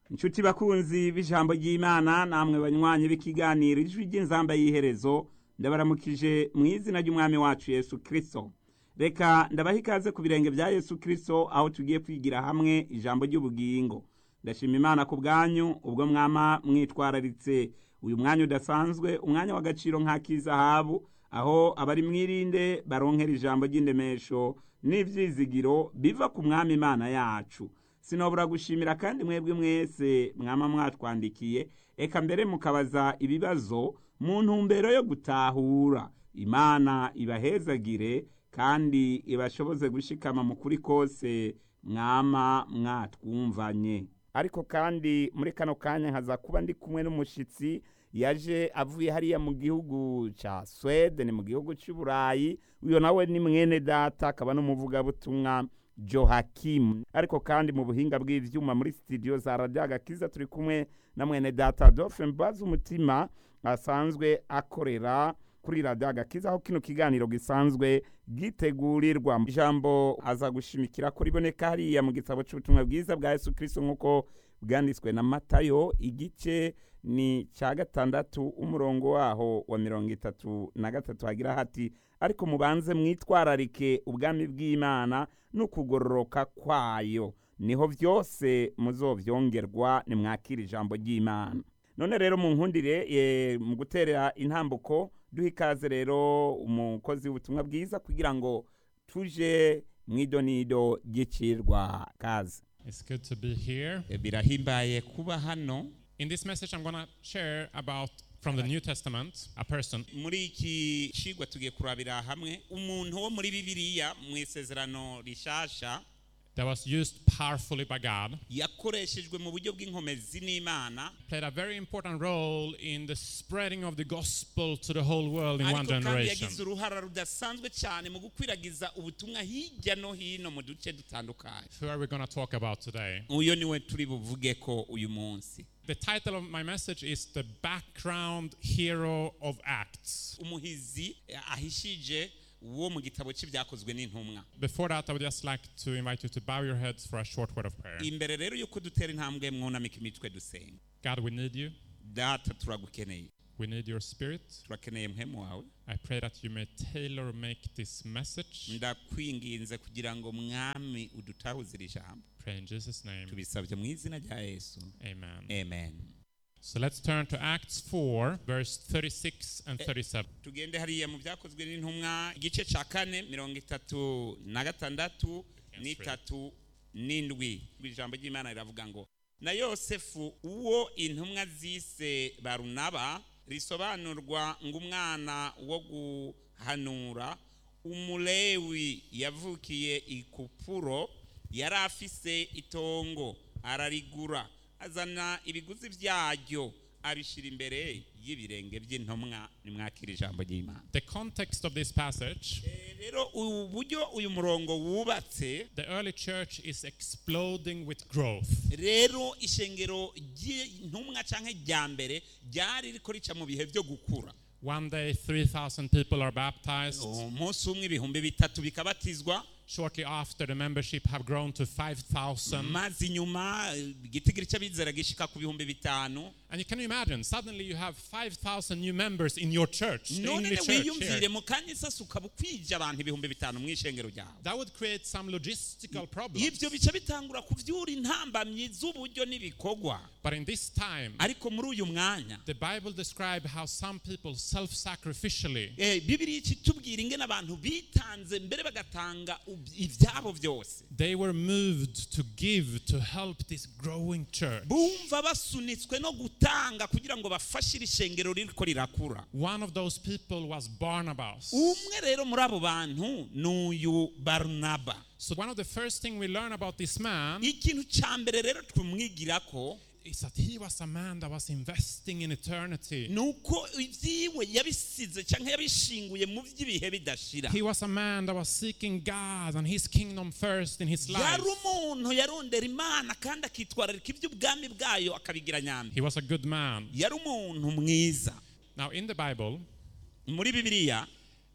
inshuti bakunzi b'ijambo ry'imana namwe banywanyi b'ikiganiro ijwi ry'inzamba y'iherezo ndabaramukije mu izina ry'umwami wacu yesu kirisito reka ndabaha ikaze ku birenge bya yesu kirisito aho tugiye kwigira hamwe ijambo ry'ubugingo ndashima imana ku bwanyu ubwo mwama mwitwararitse uyu mwanya udasanzwe umwanya w'agaciro nk'ak'izahabu aho abari mwirinde baronkera ijambo ry'indemesho n'ibyizigiro biva ku mwami imana yacu sinobura gushimira kandi mwebwe mwese mwama mwatwandikiye eka mbere mukabaza ibibazo mu ntumbero yo gutahura imana ibahezagire kandi ibashoboze gushikama mu kuri kose mwama mwatwumvanye ariko kandi muri kano kanya nkaza kuba ndi kumwe n'umushyitsi yaje avuye hariya mu gihugu cya swede ni mu gihugu cy'uburayi uyu nawe ni mwene data akaba n'umuvugabutumwa johakimu ariko kandi mu buhinga bw'ibyuma muri sitidiyo za radiyo agakiza turi kumwe na mwene data dolphin mbaza umutima asanzwe akorera kuri radiyo agakiza aho kino kiganiro gisanzwe gitegurirwa ijambo aza gushimikira ko riboneka hariya mu gitabo cy'ubutumwa bwiza bwa yesu kirisito nk'uko bwanditswe na matayo igice ni cya gatandatu umurongo waho wa mirongo itatu na gatatu hagira hati ariko mubanze mwitwararike ubwami bw'imana n'ukugororoka kwayo niho byose muzobyongerwa nimwakira ijambo ry'imana none rero mu nkundire mu gutera intambuko duha ikaze rero umukozi w'ubutumwa bwiza kugira ngo tuje mu idonido ry'icirwa kaze It's good to be here. birahimbaye kuba hano In this message, I'm going to share about from the New Testament a person. muri iki cigwa tugiye kurabira hamwe umuntu wo muri bibiliya mu isezerano rishasha that was used powerfully by God, yakoreshejwe mu buryo bw'inkomezi n'imana played a very important role in the spreading of the gospel to the whole world in one ariko kandi generation. yagize uruhara rudasanzwe cyane mu gukwiragiza ubutumwa hirya no hino mu duce dutandukanye Who are we going to talk about today? uyo niwe turi buvuge ko uyu munsi The title of my message is The Background Hero of Acts. umuhizi eh, ahishije wo mu gitabo cy'ibyakozwe n'intumwa Before that, I would just like to invite you to bow your heads for a short word of prayer. imbere rero y'uko dutera intambwe mwunamika imitwe dusenga God, we need you. data turagukeneye We need your spirit. turakeneye muhemu wawe I pray that you may tailor make this message. ndakwinginze kugira ngo mwami udutahuze iri jambo Pray in Jesus' name. tubisabye mu izina rya yesu Amen. amen So let's turn to Acts 4, verse 36 and 37. tugende hariya mu byakozwe n'intumwa igice cya kane mirongo itatu na gatandatu n'itatu n'indwi ijambo ry'imana riravuga ngo na yosefu uwo intumwa zise barunaba risobanurwa ngo umwana wo guhanura umulewi yavukiye ikupuro yari afise itongo ararigura azana ibiguzi byaryo abishyira imbere y'ibirenge by'intumwa nimwakira ijambo ry'imana The context of this passage Eh, rero ubu buryo uyu murongo wubatse the early church is exploding with growth. rero ishengero ry'intumwa cyangwa rya mbere ryari riko rica mu bihe byo gukura One day, 3,000 people are baptized. umunsi umwe ibihumbi bitatu bikabatizwa Shortly after, the membership have grown to 5,000. maze inyuma eh, igitigiri cy'abizera gishika ku bihumbi bitanu And you can imagine, suddenly you have 5,000 new members in your church, the none English church wiyumvire here. mu kanya isasi ukaba ukwije abantu ibihumbi bitanu mu ishengero ryawe That would create some logistical problems. ibyo bica bitangura kuvyura intambamyi z'uburyo n'ibikorwa But in this time, ariko muri uyu mwanya the Bible describes how some people self sacrificially Eh, bibiri ikitubwira ingene abantu bitanze mbere bagatanga ub- ibyabo byose they were moved to give to help this growing church. bumva basunitswe no gutanga kugira ngo bafashe iri shengero ririko rirakura One of those people was Barnabas. umwe rero muri abo bantu ni uyu barunaba So one of the first thing we learn about this man ikintu cya mbere rero tumwigirako is that he was a man that was investing in eternity. ni uko ibyiwe yabisize cyangwa yabishinguye mu by'ibihe bidashira He was a man that was seeking God and his kingdom first in his life. yari umuntu yarondera imana kandi akitwararika iby'ubwami bwayo akabigira nyambi He was a good man. yari umuntu mwiza Now in the Bible, muri bibiliya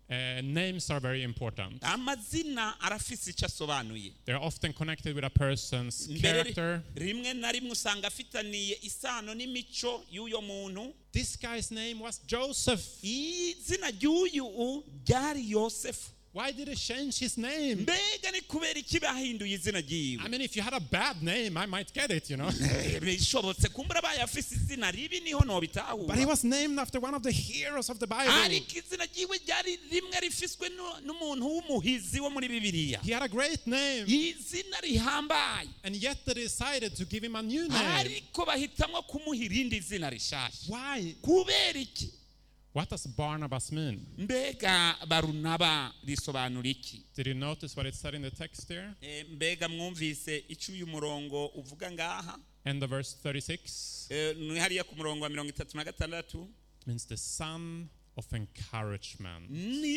Uh, names are very important. amazina arafise icyo asobanuye They're often connected with a person's mbere character. rimwe na rimwe usanga afitaniye isano n'imico y'uyo muntu This guy's name was Joseph. izina ry'uyu ryari yosefu Why did he change his name? mbega ni kubera iki bahinduye izina I ryiwe mean, if you had a bad name, I might get it, you know. Eh, bishobotse kumbura abaye afise izina ribi niho But he nobitahura was named after one of the heroes of the Bible. ariko izina ryiwe ryari rimwe rifiswe nu- n'umuntu w'umuhizi wo muri bibiliya He had a great name. izina rihambaye And yet they decided to give him a new name. ariko bahitamwo kumuha irindi zina rishasha Why? kubera iki What does Barnabas mean? mbega barunaba risobanura iki Did you notice what it said in the text here? Eh, mbega mwumvise icyo uyu murongo uvuga ngaha End of verse 36. Eh, ni hariya ku murongo wa mirongo itatu na gatandatu It means the son of encouragement. ni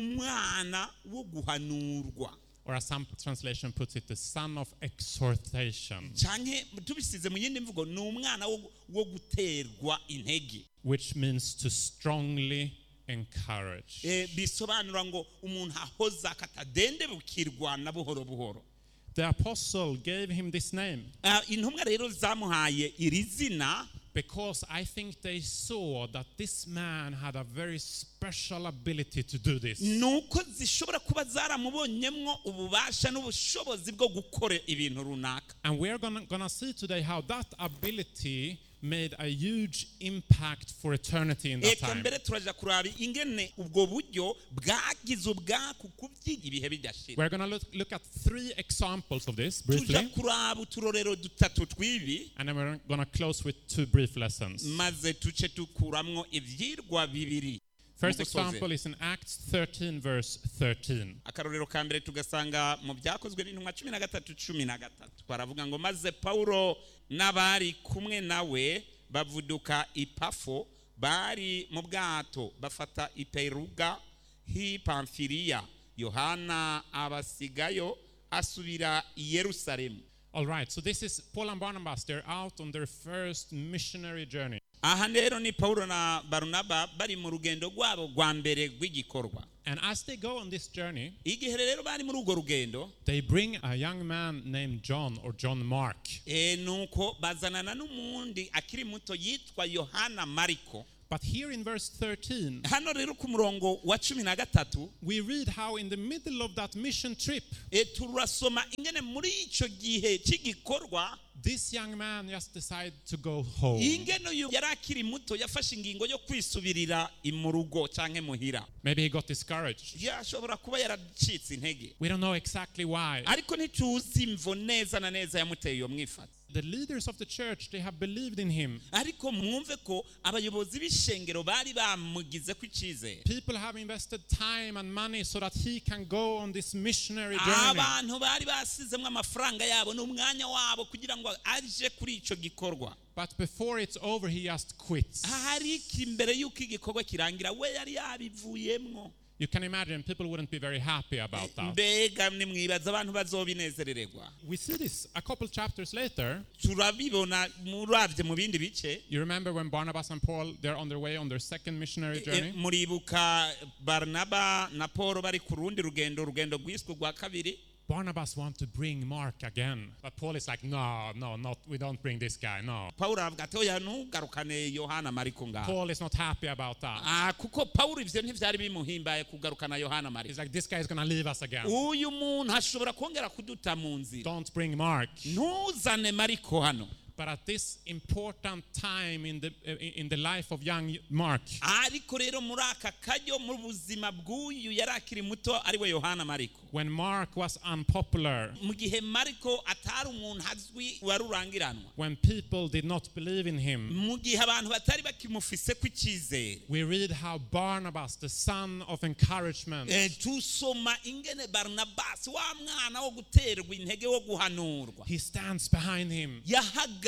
umwana wo guhanurwa Or as some translation puts it, the son of exhortation, canke tubisize mu yindi mvugo ni umwana wo, wo guterwa intege which means to strongly encourage. Eh, bisobanura ngo umuntu ahoza akatadendebukirwa na buhoro buhoro The apostle gave him this name Ah, intumwa rero zamuhaye iri zina because I think they saw that this man had a very special ability to do this. nuko zishobora kuba zaramubonyemwo ububasha n'ubushobozi bwo gukora ibintu runaka And we're gonna, gonna see today how that ability made a huge impact for eternity in that eka time. mbere turaja kuraba ingene ubwo buryo bwagize ubwaku kubyiga ibihe bidashira We're gonna look, look at three examples of this tuja briefly, kuraba uturorero dutatu tw'ibi and then we're gonna close with two brief lessons. maze tuce dukuramwo ivyirwa bibiri First mu gusoza. example is in Acts 13, verse 13. akarorero ka mbere tugasanga mu byakozwe n'intumwa cumi na gatatu cumi na gatatu baravuga ngo maze pawulo n'abari kumwe nawe bavuduka ipafo bari mu bwato bafata iperuga h'i pamfiliya yohana abasigayo asubira i yerusalemu All right, so this is Paul and Barnabas. They're out on their first missionary journey. aha rero ni pawulo na barunaba bari mu rugendo rwabo rwa mbere rw'igikorwa And as they go on this journey, igihe rero bari muri urwo rugendo they bring a young man named John or John Mark. e, nuko bazanana n'umundi akiri muto yitwa yohana mariko But here in verse 13, hano rero ku murongo wa cumi na gatatu we read how in the middle of that mission trip, e, turasoma ingene muri icyo gihe cy'igikorwa this young man just decided to go home. ingene uyu yari akiri muto yafashe ingingo yo kwisubirira i mu rugo cyangwa muhira Maybe he got discouraged. yashobora kuba yaracitse intege We don't know exactly why. ariko ntituzi imvo neza na neza yamuteye iyo mwifata The leaders of the church, they have believed in him. ariko mwumve ko abayobozi b'ishengero bari bamugize ko icyizere People have invested time and money so that he can go on this missionary journey. abantu bari basizemo amafaranga yabo n'umwanya wabo kugira ngo aje kuri icyo gikorwa But before it's over, he just quits. ariko imbere y'uko igikorwa kirangira we yari yabivuyemwo You can imagine people wouldn't be very happy about that. mbega nimwibaza abantu bazobinezerererwa We see this a couple chapters later. turabibona murabye mu bindi bice You remember when Barnabas and Paul they're on their way on their second missionary E, journey? muribuka baranaba na paul bari ku rundi rugendo urugendo rwiswe rwa kabiri Barnabas want to bring Mark again, but Paul is like, no, no, not. We don't bring this guy. No. paul aravuga ati oya ntugarukane yohana mariko ngaho Paul is not happy about that. Ah, kuko paul ivyo ntivyari bimuhimbaye kugarukana yohana mariko He's like, this guy is gonna leave us again. uyu muntu ashobora kongera kuduta mu nzira Don't bring Mark. ntuzane mariko hano But at this important time in the in the life of young Mark, ariko rero muri aka karyo mu buzima bw'uyu yari akiri muto ariwe yohana mariko when Mark was unpopular, mu gihe mariko atari umuntu azwi wari urangiranwa when people did not believe in him, mu gihe abantu batari bakimufise ko icyizere we read how Barnabas, the son of encouragement, Eh, tusoma ingene baranabasi wa mwana wo guterwa intege wo guhanurwa he stands behind him. yahaga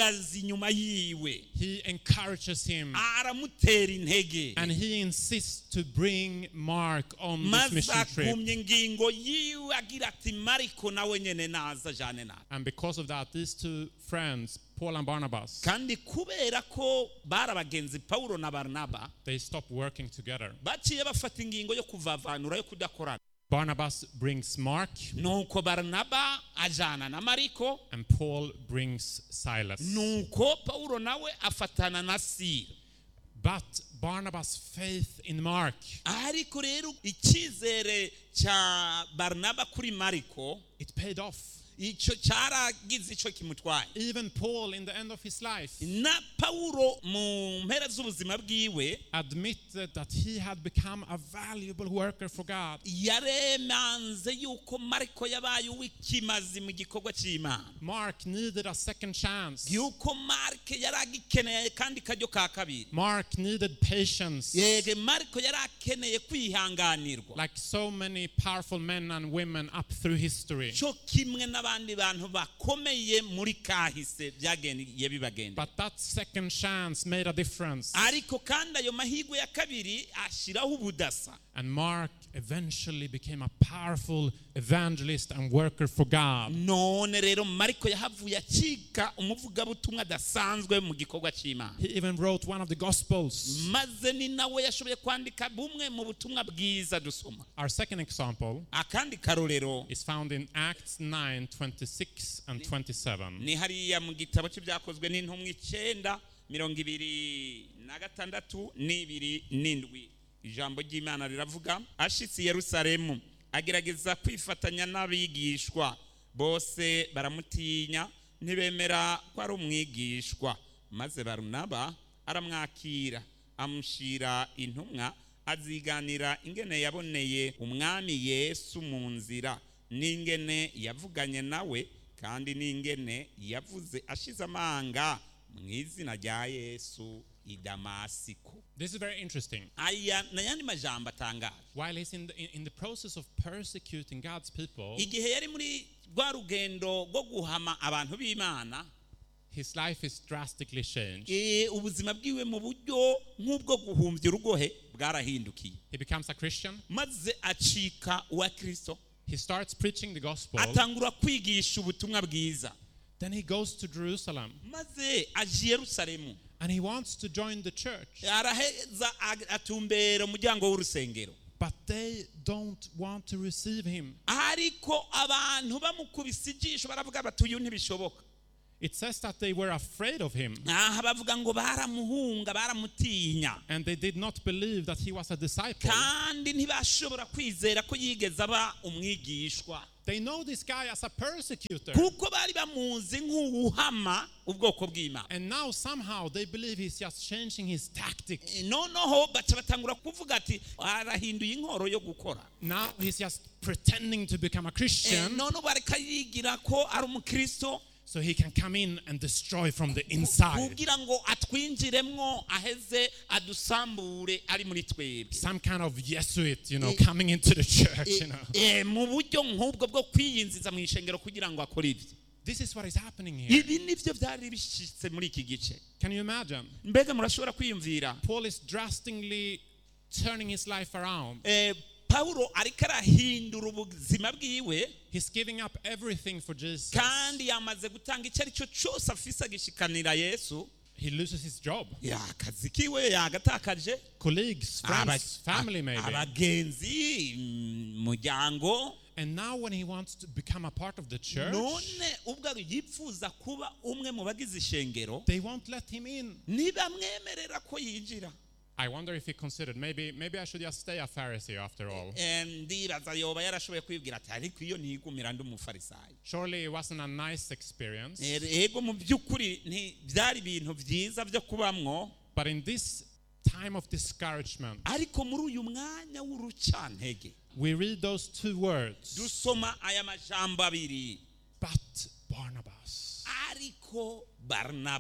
ahagaze inyuma yiwe he encourages him aramutera intege and he insists to bring Mark on this maze mission trip. akumya ingingo yiwe agira ati mariko nawe nyene naza jane nawe And because of that, these two friends, Paul and Barnabas, kandi kubera ko bari abagenzi pawulo na barinaba they stop working together. baciye bafata ingingo yo kuvavanura yo kudakorana Barnabas brings Mark nuko barinaba ajana na mariko and Paul brings Silas. nuko pawulo nawe afatana na sira But Barnabas' faith in Mark, ariko rero icyizere cya barinaba kuri mariko it paid off. icyo cyaragize icyo kimutwaye Even Paul, in the end of his life, na pawulo mu mpera z'ubuzima bwiwe admitted that he had become a valuable worker for God. yaremanze yuko mariko yabaye uw'ikimazi mu gikorwa cy'imana Mark needed a second chance. yuko marike yari agikeneye kandi kajyo ka kabiri Mark needed patience. yege mariko yari akeneye kwihanganirwa Like so many powerful men and women up through history. cyo kimwe n'abandi bantu bakomeye muri kahise byagendeye bibagenda But that second chance made a difference. ariko kandi ayo mahirwe ya kabiri ashyiraho ubudasa And Mark eventually became a powerful evangelist and worker for God. none rero mariko yahavuye acika umuvugabutumwa adasanzwe mu gikorwa cy'imana He even wrote one of the Gospels. maze ni nawe yashoboye kwandika bumwe mu butumwa bwiza dusoma Our second example akandi karorero is found in Acts 9 26 and 27. ni hariya mu gitabo cy'ibyakozwe n'intumwa icyenda mirongo ibiri na gatandatu n'ibiri n'indwi ijambo ry'imana riravuga ashitse i yerusalemu agerageza kwifatanya n'abigishwa bose baramutinya ntibemera ko ari umwigishwa maze barunaba aramwakira amushyira intumwa aziganira ingene yaboneye umwami yesu mu nzira n'ingene yavuganye nawe kandi n'ingene yavuze ashize amanga mu izina rya yesu i damasiko This is very interesting. aya ni ayandi majambo atangaje While he's in the, in, in the process of persecuting God's people, igihe yari muri rwa rugendo rwo guhama abantu b'imana his life is drastically changed. eh, ubuzima bwiwe mu buryo nk'ubwo guhumbya urugohe bwarahindukiye He becomes a Christian. maze acika uwa kirisito He starts preaching the gospel. atangura kwigisha ubutumwa bwiza Then he goes to Jerusalem maze aje i yerusalemu and he wants to join the church. araheza ag- atumbera umuryango w'urusengero But they don't want to receive him. ariko abantu bamukubise ijisho baravuga bati uyu ntibishoboka It says that they were afraid of him aha bavuga ngo baramuhunga baramutinya and they did not believe that he was a disciple. kandi ntibashobora kwizera ko yigeze aba umwigishwa They know this guy as a persecutor. kuko bari bamuzi nk'uwuhama ubwoko bw'imana And now somehow they believe he's just changing his tactic. noneho baca batangura kuvuga ati arahinduye inkoro yo gukora Now he's just pretending to become a Eh, Christian none ubu ariko yigira ko ari umukristo so he can come in and destroy from the inside. kugira ngo atwinjiremwo aheze adusambure ari muri twebwe Some kind of Jesuit, you know, coming into the church, you know. Eh, mu buryo nk'ubwo bwo kwiyinjiza mu ishengero kugira ngo akore ibyo This is what is happening here. ibi nibyo byari bishyitse muri iki gice Can you imagine? mbega murashobora kwiyumvira Paul is drastically turning his life around. Eh, pawulo ariko arahindura ubuzima bwiwe He's giving up everything for Jesus. kandi yamaze gutanga icyo ari cyo cyose afise agishikanira yesu He loses his job. ya akazi kiwe yagatakaje Colleagues, Aba- friends, family maybe. abagenzi mm, umuryango And now when he wants to become a part of the church, none ubwo yifuza kuba umwe mu bagize ishengero they won't let him in. ntibamwemerera ko yinjira I wonder if he considered maybe maybe I should just stay a Pharisee after all. Eh, ndibaza yoba yarashoboye kwibwira ati ariko iyo ntigumira ndi umufarisayo Surely it wasn't a nice experience. Eh, ego mu by'ukuri nti- byari ibintu byiza byo kubamwo But in this time of discouragement, ariko muri uyu mwanya w'urucantege we read those two words. dusoma aya majambo abiri But Barnabas. ariko barinaba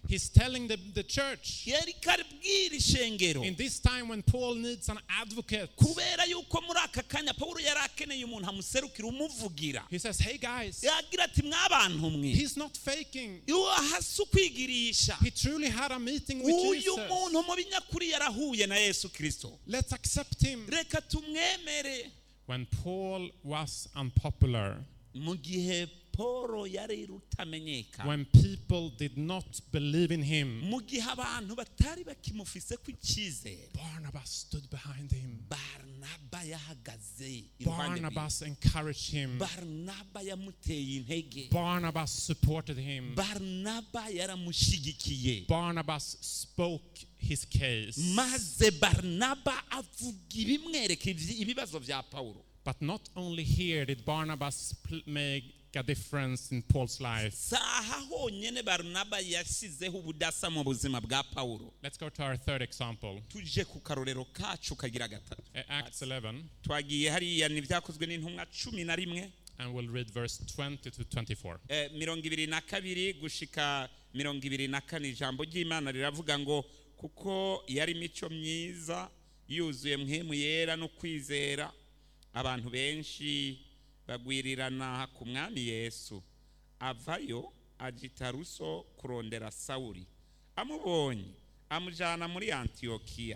He's telling the, the church yari karibwira ishengero in this time when Paul needs an advocate. kubera yuko muri aka kanya pawulo yari akeneye umuntu amuserukira umuvugira He says, Hey guys, yagira ati mwabantu mwe he's not faking. iyo hasi ukwigirisha He truly had a meeting with uyu Jesus. muntu mu binyakuri yarahuye na yesu kirisito Let's accept him. reka tumwemere When Paul was unpopular, mu gihe paul yari rutamenyekana when people did not believe in him, mu gihe abantu batari bakimufise ku icyizere Barnabas stood behind him. baranaba yahagaze iruhande rwe. Barnabas encouraged him. baranaba yamuteye intege Barnabas supported him. baranaba yaramushyigikiye Barnabas spoke his case. maze baranaba avuga ibimwereka ibi- ibibazo bya pawulo But not only here did Barnabas pl- make a difference in Paul's life. saha honyine baranaba yashyizeho ubudasa mu buzima bwa pawulo Let's go to our third example. tuje ku karorero kacu kagira gatatu Uh, Acts 11, twagiye hariya ni ibyakozwe n'intumwa cumi na rimwe and we'll read verse 20 to 24. Eh, mirongo ibiri na kabiri gushika mirongo ibiri na kane ijambo ry'imana riravuga ngo kuko yari imico myiza yuzuye mwemu yera no kwizera abantu benshi bagwirirana ku mwami yesu avayo ajya i taruso kurondera sawuri amubonye amujyana muri antiyokiya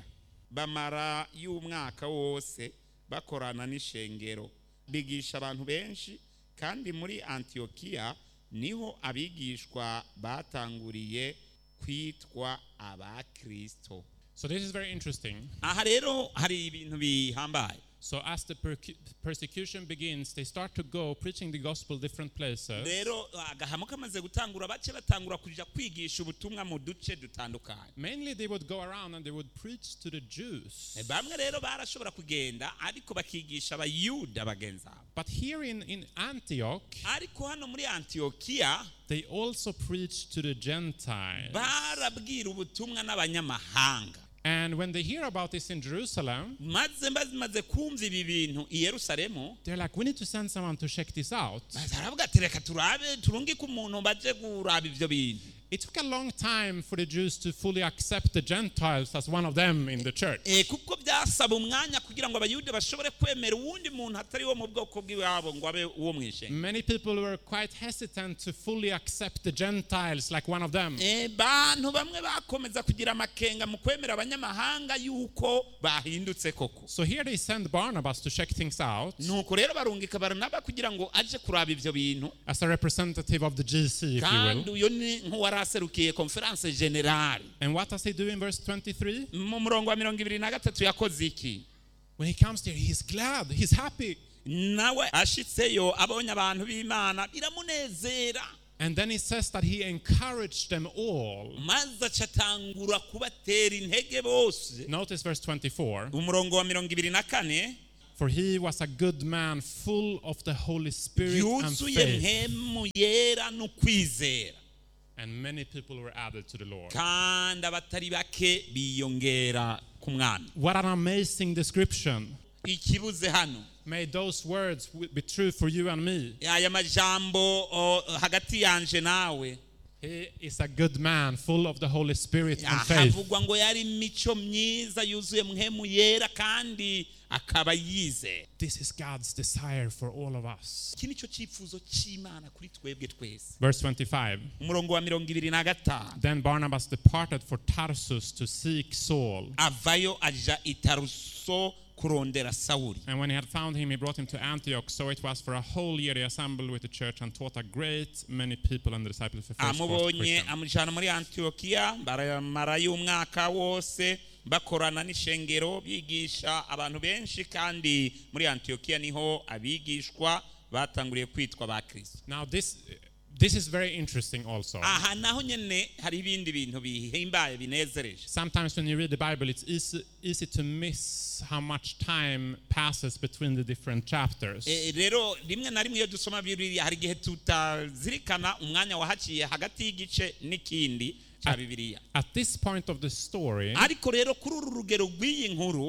bamara y'umwaka wose bakorana n'ishengero bigisha abantu benshi kandi muri antiyokiya niho abigishwa batanguriye kwitwa abakristo So this is very interesting. aha rero hari ibintu bihambaye So as the percu- persecution begins, they start to go preaching the gospel different places. rero agahamo kamaze gutangura bake batangura kujya kwigisha ubutumwa mu duce dutandukanye Mainly they would go around and they would preach to the Jews. bamwe rero barashobora kugenda ariko bakigisha abayuda bagenzi abo But here in, in Antioch, ariko hano muri antiyokiya they also preach to the Gentiles. barabwira ubutumwa n'abanyamahanga And when they hear about this in Jerusalem, maze bamaze kumva ibi bintu i yerusalemu they're like, we need to send someone to check this out. baravuga ati reka turabe turungike umuntu baje kuraba ibyo bintu It took a long time for the Jews to fully accept the Gentiles as one of them in the church. Eh, kuko byasaba umwanya kugira ngo abayuda bashobore kwemera uwundi muntu atari wo mu bwoko bw'iwabo ngo abe uwo mu ishenga Many people were quite hesitant to fully accept the Gentiles like one of them. Eh, bantu bamwe bakomeza kugira amakenga mu kwemera abanyamahanga yuko bahindutse koko So here they send Barnabas to check things out nuko rero barungika baranaba kugira ngo aje kuraba ibyo bintu as a representative of the GC, if you kandi will. uyu ni nk'uwari aserukiye konferanse generale And what does he do in verse 23? mu murongo wa mirongo ibiri na gatatu yakoze iki When he comes there, he's glad, he's happy. nawe ashitseyo abonye abantu b'imana biramunezera And then he says that he encouraged them all. maze acatangura kubatera intege bose Notice verse 24. umurongo wa mirongo ibiri na kane For he was a good man, full of the Holy Spirit and yuzuye faith. mpemu yera no kwizera And many people were added to the Lord. kandi abatari bake biyongera ku mwami What an amazing description. ikibuze hano May those words w- be true for you and me. aya majambo o, hagati yanje nawe He is a good man, full of the Holy Spirit and faith. havugwa ngo yari imico myiza yuzuye mpemu yera kandi akaba yizera This is God's desire for all of us. iki nicyo cyifuzo cy'imana kuri twebwe twese Verse 25. umurongo wa mirongo ibiri na gatanu Then Barnabas departed for Tarsus to seek Saul. avayo aja i taruso kurondera sawuli And when he had found him, he brought him to Antioch. So it was for a whole year they assembled with the church and taught a great many people and the disciples of the first called amubonye Christian. amujyana muri antiyokiya baramarayo umwaka wose bakorana n'ishengero bigisha abantu benshi kandi muri antiyokiya niho abigishwa batanguriye kwitwa ba kirisito Now this this is very interesting also. aha naho nyine hari ibindi bintu bihimbaye binezereje Sometimes when you read the Bible, it's easy, easy to miss how much time passes between the different chapters. Eh, rero rimwe na rimwe iyo dusoma bibiliya hari igihe tutazirikana umwanya wahaciye hagati y'igice n'ikindi cya bibiliya At this point of the story, ariko rero kuri uru rugero rw'iyi nkuru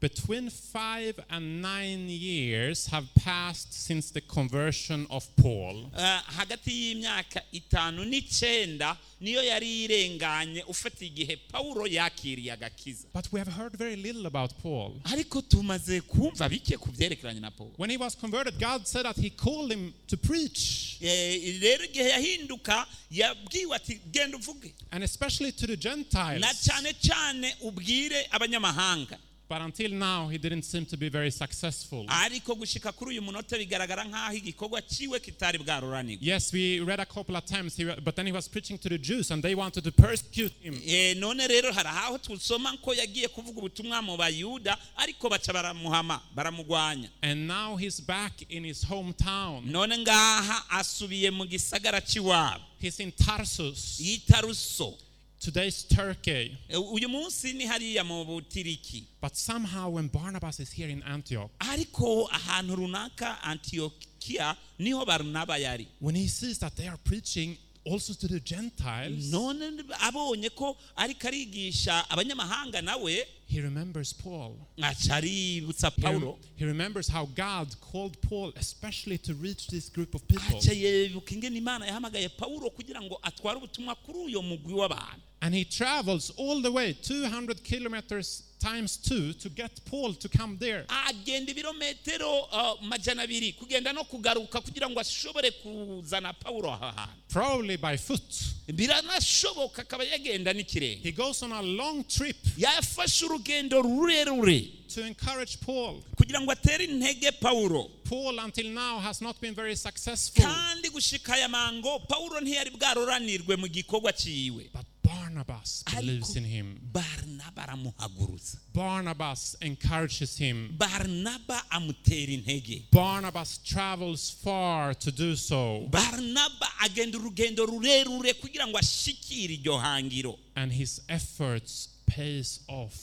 between five and nine years have passed since the conversion of Paul. Eh, hagati y'imyaka itanu n'icenda niyo yari irenganye ufata igihe pawulo yakiriye agakiza But we have heard very little about Paul. ariko tumaze kumva bike ku byerekeranye na pawulo When he was converted, God said that he called him to preach, Eh, rero igihe yahinduka yabwiwe ati genda uvuge and especially to the na Gentiles. cyane cyane ubwire abanyamahanga But until now, he didn't seem to be very successful. ariko gushika kuri uyu munota bigaragara nk'aho igikorwa ciwe kitari bwaruranirwe Yes, we read a couple of times, he, but then he was preaching to the Jews, and they wanted to persecute him. Eh, none rero hari aho tusoma ko yagiye kuvuga ubutumwa mu bayuda ariko baca baramuhama baramugwanya And now he's back in his hometown. none ngaha asubiye mu gisagara cy'iwabo He's in Tarsus, yitaruso today's Turkey. Eh, uyu munsi ni hariya mu butiriki But somehow, when Barnabas is here in Antioch, ariko ahantu runaka antiyokiya niho barunaba yari when he sees that they are preaching also to the Gentiles, none abonye ko ariko arigisha abanyamahanga nawe he remembers Paul. aca aributsa He, rem- pawulo he remembers how God called Paul especially to reach this group of people. aca yibuka ingene imana yahamagaye pawulo kugira ngo atware ubutumwa kuri uyo mugwi w'abantu And he travels all the way 200 kilometers times two to get Paul to come there. agenda ibirometero uh, majana abiri kugenda no kugaruka kugira ngo ashobore kuzana pawulo aha hantu Probably by foot. biranashoboka akaba yagenda n'ikirenge He goes on a long trip yafashe urugendo rurerure to encourage Paul. kugira ngo atere intege pawulo Paul, until now, has not been very successful. kandi gushika aya mango pawulo ntiyari bwaroranirwe mu gikorwa ciwe But Barnabas believes Ariko in him. barinaba aramuhagurutsa Barnabas encourages him. barinaba amutera intege Barnabas travels far to do so. barinaba agenda urugendo rurerure kugira ngo ashikire iryo hangiro And his efforts pays off.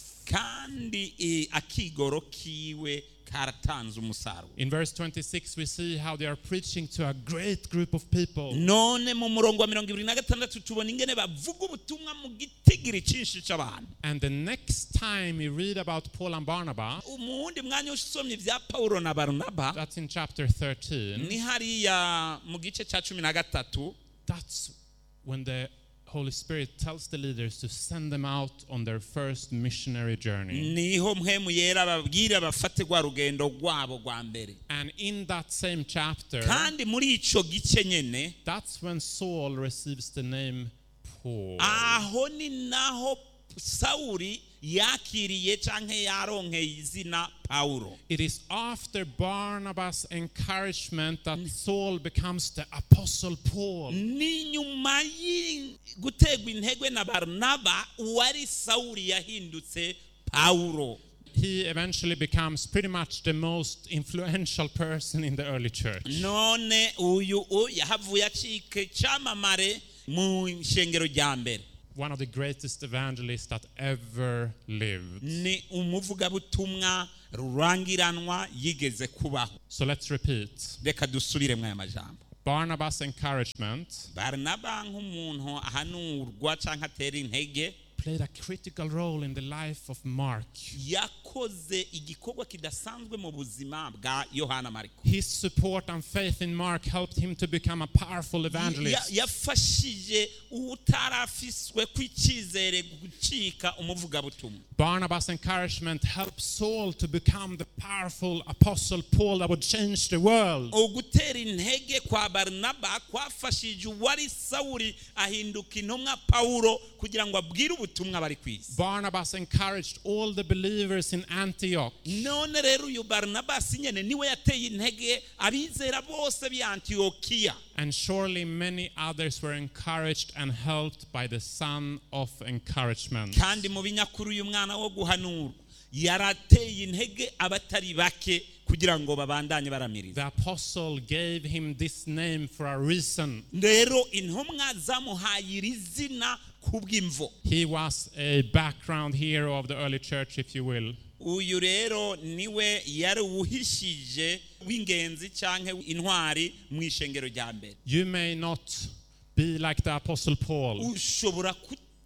kandi eh, akigoro kiwe karatanze umusaruro In verse 26, we see how they are preaching to a great group of people. none mu murongo wa mirongo ibiri na gatandatu tubona ingene bavuga ubutumwa mu gitigiri cyinshi cy'abantu And the next time we read about Paul and Barnabas, mu wundi mwanya usomye ibya pawulo na barinaba that's in chapter 13, ni hariya mu gice cya cumi na gatatu that's when the Holy Spirit tells the leaders to send them out on their first missionary journey. niho mpemu yera babwira bafate rwa rugendo rwabo rwa mbere And in that same chapter, kandi muri icyo gice nyine that's when Saul receives the name Paul. aho ni naho sawuri yakiriye cyangwa yaronkeye izina pawulo It is after Barnabas' encouragement that Saul becomes the Apostle Paul. ni nyuma yi guterwa intege na barinaba uwari sawuri yahindutse pawulo He eventually becomes pretty much the most influential person in the early church. none uyu u- yahavuye acika icyamamare mu ishengero rya mbere One of the greatest evangelists that ever lived. ni umuvugabutumwa rurangiranwa yigeze kubaho So let's repeat. reka dusubire mu aya majambo Barnabas' encouragement barinaba nk'umuntu ahanurwa cyangwa atera intege played a critical role in the life of Mark. yakoze igikorwa kidasanzwe mu buzima bwa yohana mariko His support and faith in Mark helped him to become a powerful Ya- evangelist. yafashije utarafiswe kw'icyizere gucika umuvugabutumwa Barnabas' encouragement helped Saul to become the powerful apostle Paul that would change the world. ugutera intege kwa barinaba kwafashije uwari sawuri ahinduka intumwa pawulo kugira ngo abwire ubutumwa bari ku isi Barnabas encouraged all the believers in Antioch. none rero uyu barinabasi nyine niwe yateye intege abizera bose b'i antiyokiya And surely many others were encouraged and helped by the son of encouragement. kandi mu binyakuru uyu mwana wo guhanura yarateye intege abatari bake kugira ngo babandanye baramiriza The apostle gave him this name for a reason. rero intumwa zamuhaye iri zina kubw'imvo He was a background hero of the early church, if you will. uyu rero niwe yari uwuhishije w'ingenzi cyangwa intwari mu ishengero rya mbere You may not be like the apostle Paul. ushobora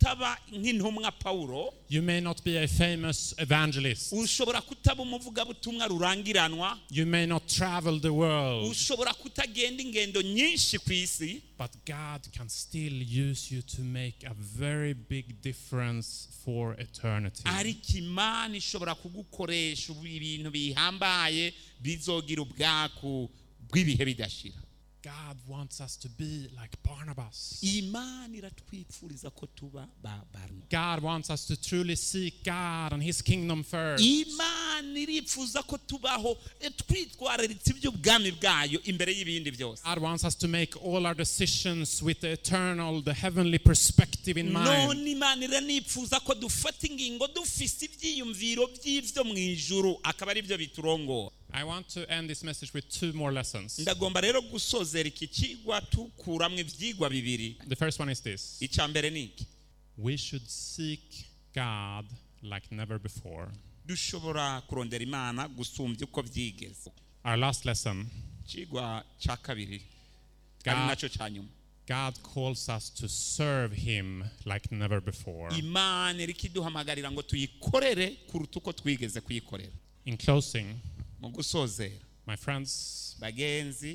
kutaba nk'intumwa pawulo You may not be a famous evangelist. ushobora kutaba umuvugabutumwa rurangiranwa You may not travel the world. ushobora kutagenda ingendo nyinshi ku isi But God can still use you to make a very big difference for eternity. ariko imana ishobora kugukoresha ubu ibintu bihambaye bizogira ubwaku bw'ibihe bidashira God wants us to be like Barnabas. imana iratwipfuriza ko tuba ba barnaba God wants us to truly seek God and His kingdom first. imana irifuza ko tubaho eh, twitwararitse iby'ubwami bwayo imbere y'ibindi byose God wants us to make all our decisions with the eternal, the heavenly perspective in mind. none imana iranifuza ko dufata ingingo dufise ibyiyumviro by'ibyo mu ijuru akaba ari byo biturongora I want to end this message with two more lessons. ndagomba rero gusozera iki kigwa tukuramo ibyigwa bibiri The first one is this icya mbere ni iki we should seek God like never before. dushobora kurondera imana gusumbya uko byigeze Our last lesson ikigwa cya kabiri ari God, nacyo cya nyuma God calls us to serve Him like never before. imana iri kiduhamagarira ngo tuyikorere kuruta uko twigeze kuyikorera In closing, mu gusozera my friends, bagenzi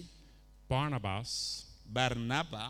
Barnabas barinaba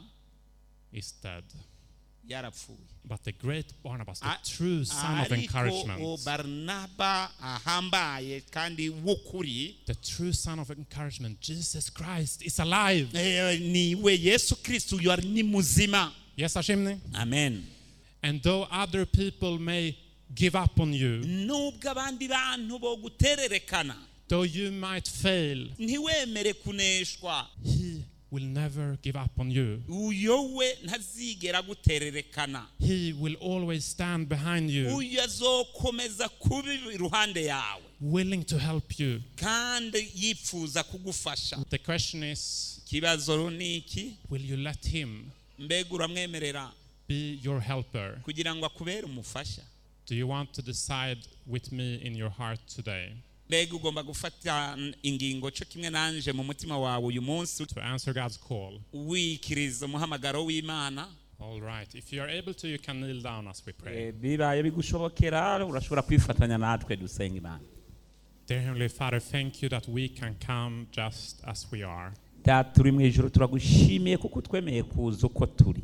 is dead. yarapfuye But the great Barnabas, the A- true son of ariko encouragement, uwo barinaba ahambaye kandi w'ukuri the true son of encouragement, Jesus Christ, is alive. eh, niwe yesu kristo uyu ari ni muzima Yes, Ashimni? amen And though other people may give up on you, nubwo abandi bantu bogutererekana though you might fail, ntiwemere kuneshwa He will never give up on you. uyo we ntazigera gutererekana He will always stand behind you, uyu azokomeza kuba iruhande yawe willing to help you. kandi yifuza kugufasha The question is ikibazo ni iki will you let Him mbega uramwemerera be your helper? kugira ngo akubere umufasha Do you want to decide with me in your heart today mbega ugomba gufata ingingo cyo kimwe nanje mu mutima wawe uyu munsi to answer God's call? wikiriza umuhamagaro w'imana All right. If you are able to, you can kneel down as we pray. bibaye bigushobokera urashobora kwifatanya natwe dusenga imana Dear Heavenly Father, thank you that we can come just as we are. data turi mu ijoro turagushimiye kuko twemeye kuza uko turi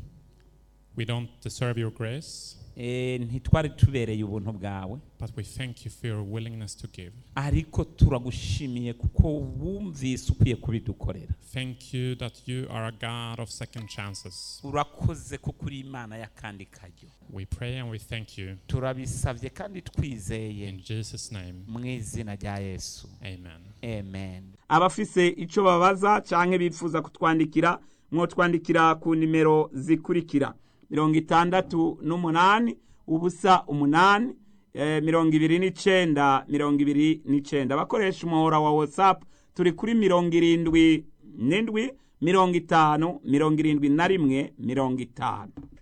We don't deserve your grace, Eh, ntitwari tubereye ubuntu bwawe but we thank you for your willingness to give. ariko turagushimiye kuko wumvise ukwiye kubidukorera Thank you that you are a God of second chances. urakoze kuko uri imana y'akandi karyo We pray and we thank you. turabisabye kandi twizeye In Jesus' name, mu izina rya yesu amen. amen abafise icyo babaza cyangwa bifuza kutwandikira mwotwandikira ku nimero zikurikira mirongo itandatu n'umunani ubusa umunani eh, mirongo ibiri n'icenda mirongo ibiri n'icenda abakoresha umuhora wa whatsapp turi kuri mirongo irindwi n'indwi mirongo itanu mirongo irindwi na rimwe mirongo itanu